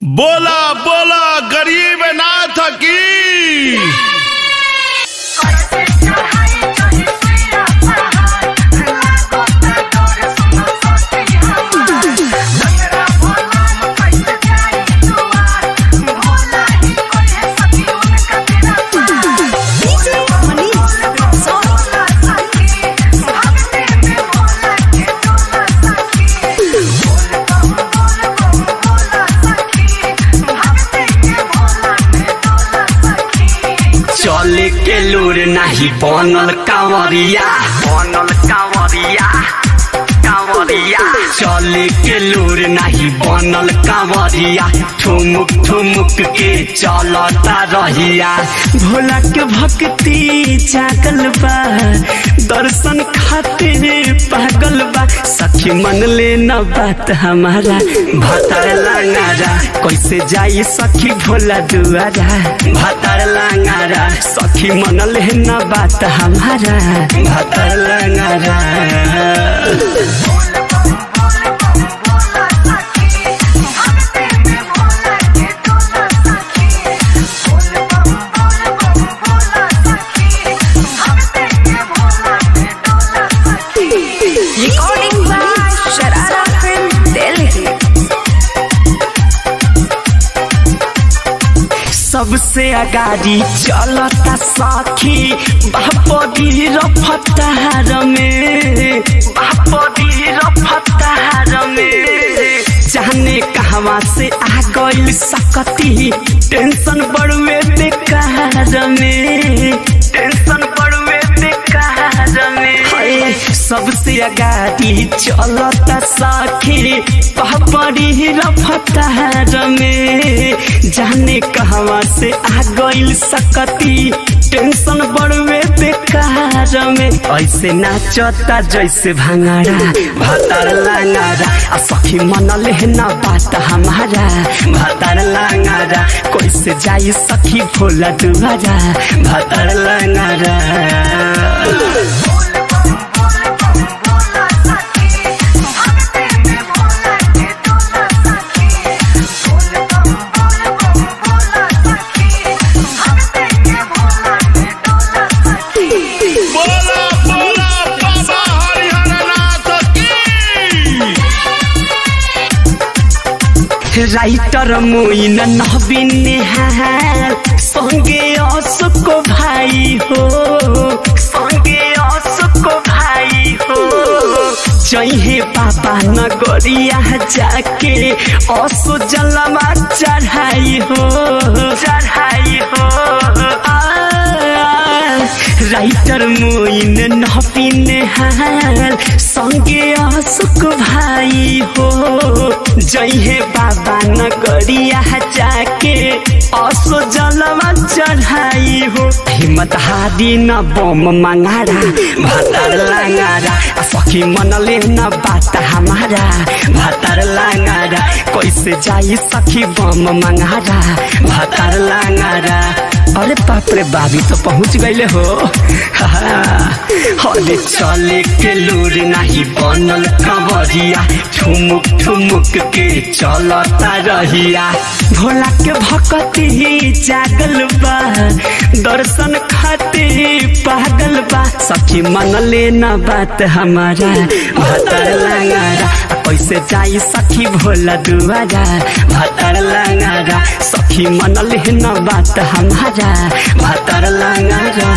बोला बोला गरीब नाथ की चले के लूर नाही बनल कांवरिया बनल कांवरिया कांवरिया चले के लूर नहीं बनल कांवरिया ठुमुक ठुमुक के चलता रहिया भोला के भक्ति जागल बा दर्शन खातिर पागल बा सखी मन ले न बात हमारा भतर लांगारा कैसे जाई सखी भोला दुआरा भतर लांगारा सखी मन ले न बात हमारा भतर लांगारा Recording by Sharara Film Delhi. सबसे अगाडि चलता सखी बापदी र फतार में बापदी र फतार में जाने कहवा से आ गइल सकती टेंशन बड़ुए बेकार में टेंशन बड़ुए बेकार में हाय, सबसे अगाडि चलता सखी बापदी र फतार में जाने कहवा से आ गइल सकती टेंशन बड़वे बेकार में ऐसे नाचता जैसे भांगारा भातार लांगारा आ सखी मन लेना बात हमारा भातार लांगारा कैसे जाई सखी भोला दुआरा भातार लांगारा बोला बोला बाबा हरिहर नाथ की राइटर मोइन नवीन नेहाल सँगे असको भाइ हो सँगे असको भाइ हो जहे पापा नगरिया जाके असो जलमा चढाइ हो चढाइ हो आ, राइटर मोइन नपिन हाल सँगे असुक भाइ हो जैहे बाबा नगरिया जाके असो जलमा चढाइ हो हिम्मत हारी न बम मङ्गारा भातार लाङ्गारा आ सखी मनले न बात हमारा भातार लाङ्गारा कैसे जाई सखी बम मङ्गारा भातार लाङ्गारा अरे बाप रे बाबी तो पहुंच गईले हो अरे चले के लूर नहीं बनल कंवरिया ठुमुक ठुमुक के चलता रहिया भोला के भक्ति जागल बा दर्शन खातिर पागल बा सखी मन ले न बात हमारा भतर लांगारा कैसे जाई सखी भोला दुआरा भतर लांगारा सखी मन ले न बात हमारा भतर लांगारा